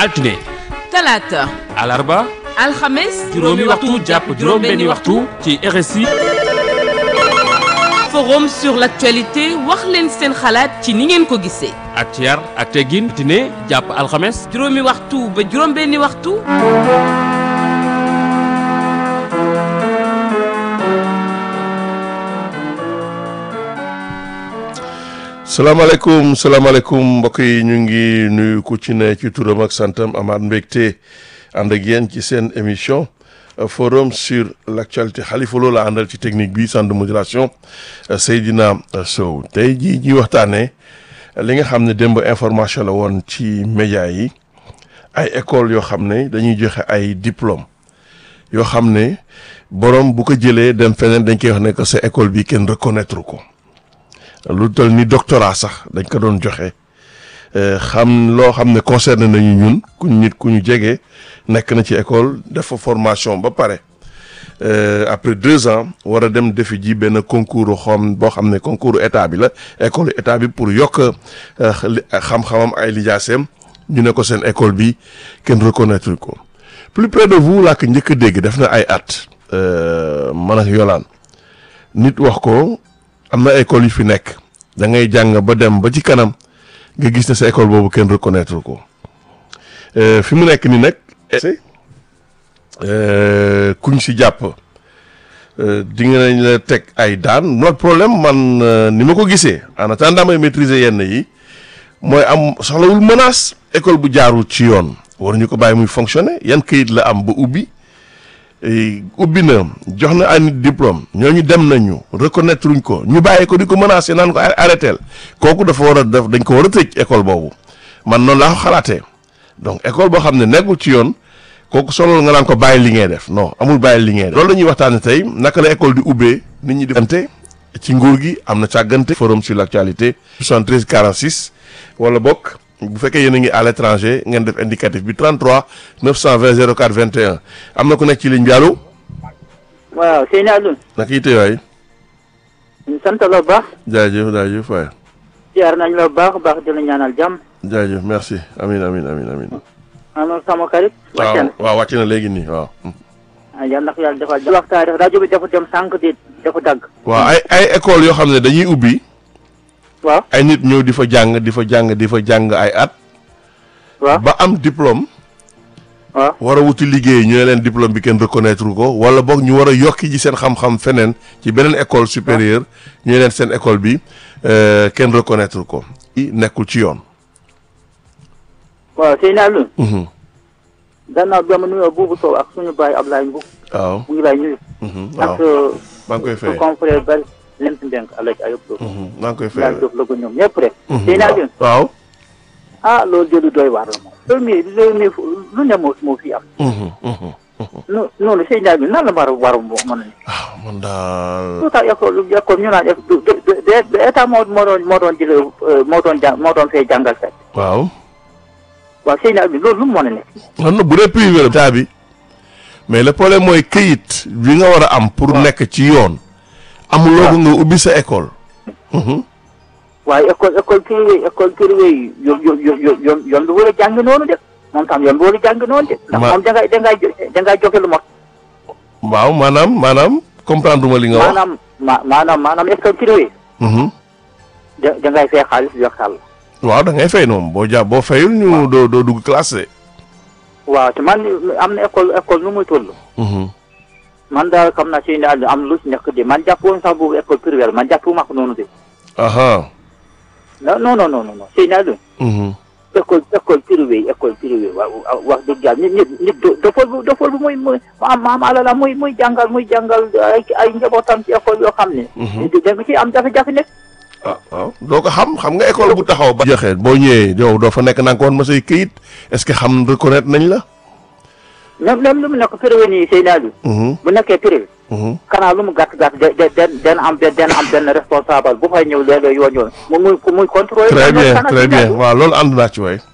altine talaata alarba alxames juróomi waxtu jàpp juróom benni waxtu ci RSI forum sur l'actualité wax leen seen xalaat ci ni ngeen ko gisee ak ci yar ak teggin altine jàpp alxames juróomi waxtu ba juróom benni waxtu salaamaaleykum salaamaaleykum mbokk yi ñu ngi nuyu ku ci ne ci turam ak santam amaat mbégte ànd ak yéen ci seen émission forum sur l' actualité xalifa loolu la àndal ci technique bi centre de modulation Seydina Sow tey jii ñuy waxtaanee li nga xam ne démb information la woon ci média yi ay école yoo xam ne dañuy joxe ay diplôme yoo xam ne borom bu ko jëlee dem feneen dañ koy wax ne que sa école bi kenn reconnaître ko. lu toll ni doctorat sax dañ ko doon joxe xam loo xam ne concerné nañu ñun ku nit ku ñu jege nekk na ci école def fa formation ba pare après deux ans war a dem defi ji benn concours xam boo xam ne concours état bi la école état bi pour yokk xam-xamam ay lijaaseem ñu ne ko seen école bi kenn reconnaître ko plus près de vous laa ko njëkk a dégg def na ay at man ak yolaan nit wax ko am na école yu fi nekk da ngay jàng ba dem ba ci kanam nga gis ne sa école boobu kenn reconnaître ko fi mu nekk ni nag kuñ si jàpp di nga nañ la teg ay daan notre problème man ni ma ko gisee en attendant may maîtriser yenn yi mooy am soxlawul menace école bu jaarul ci yoon waruñu ko bàyyi muy fonctionner yan këyit la am ba ubbi ubbi na jox na ay nit diplôme ñooñu dem nañu reconnaître uñ ko ñu bàyyi ko di ko menacé naan ko arrêteel kooku dafa war a def dañ ko war a tëj école boobu man noonu laa ko xalaatee donc école boo xam ne nekkul ci yoon kooku solo nga naan ko bàyyi li ngay def non amul bàyyi li ngay def. loolu la ñuy waxtaanee tey naka la école di ubbee nit ñi di. ante ci nguur gi am na càggante. forum sur l' actualité. 73 46 wala bokk. bu fekkee yéen a ngi à l' étranger ngeen def indicatif bi 33 920 04 21 am na ku nekk ci ligne bi allo. waaw Seyni Alioune. naka yitte waay. ñu sant la bu baax. jaajëf jaajëf waay. ziar nañ la bu baax baax di la ñaanal jàmm. jaajëf merci amin amin amin amin alors sama xarit. wàcce na waaw wàcc na léegi nii waaw. ah yal na ko yàlla defal waxtaan def rajo bi dafa dem sànq di dafa dagg. waaw ay ay école yoo xam ne dañuy ubbi. waaw ay nit ñëw di fa jàng di fa jàng di fa jàng ay at. waaw ba am diplôme. waaw war a wuti liggéey ñu ne leen diplôme bi kenn reconnaître ko wala boog ñu war a yokki ji seen xam-xam feneen ci beneen école supérieure ñu ne leen seen école bi kenn reconnaître ko. i nekkul ci yoon. waaw Seyni Alioune. gannaaw bi ma nuyoo buubu Sow ak suñu baay Ablaye Mbow. waaw. mu ngi lay nuyu. waaw ak maa ngi koy fay. confrère bari lent ndenk Alaaji Ayub Lo. maa ngi koy fay. Laaj Diop la ko ñoom ñëpp rek. Seyni Alioune. waaw. ah loolu jëlu doy waar la moom. loolu mi loolu mi lu ne moo moo fi am. non noonu Seyni Alioune nan la war a war a mën a nekk. ah man daal. lu tax école école ñu naan du du du état moo moo doon moo doon jëlee moo doon jàng moo doon fay jàngal fekk. waaw. waaw Seyni Alioune loolu lu mu mën a nekk. non non bu dee privé la taa bi mais le problème mooy këyit bi nga war a am. pour nekk ci yoon. amuloo ko nga ubbi sa école. waaye école école privé école privé yi yoon yoon yoon yoon yoon bi war a jàng noonu de moom tam yoon bi war a jàng noonu de. ndax Ma- moom dangay dangay jo dangay joxe lu mot. waaw maanaam maanaam comprendre ma li nga wax. maanaam ma maanaam maanaam école privé Mhm. da dangay fay xaalis jox xàll. waaw da ngay fay noonu boo ja boo fayul ñu doo doo dugg classe. waaw te man am na école école nu muy toll. Mhm. man daal xam naa Seyni Alioune am lu ci nekk de man jàpp woon sax boobu école privé la man jàpp ma ko noonu de. aha. non non non non non Seyni Alioune Mhm. école école privé école privé wa wa- wax dëgg yàlla nit nit nit do dofol bu dofol bu muy muy am am alala muy muy jàngal muy jàngal ay ay njabootam ci école yoo xam ne. da nga ciy am jafe-jafe nekk. ah waaw doo ko xam xam nga école bu taxaw ba. joxe boo ñëwee yow doo fa nekk na nga ko woon ma say këyit est-ce que xam reconnaître nañ la. même même lu mu nekk privé nii Seyni Alioune Mhm. bu nekkee privé. Mhm. xanaa lu mu gàtt gàtt de de den den am benn den am benn responsable bu fay ñëw léeg-léeg yoon yoon mu muy muy contrôler. très bien xanaa très Seyni bien Alioune. waaw loolu ànd naa ci waay.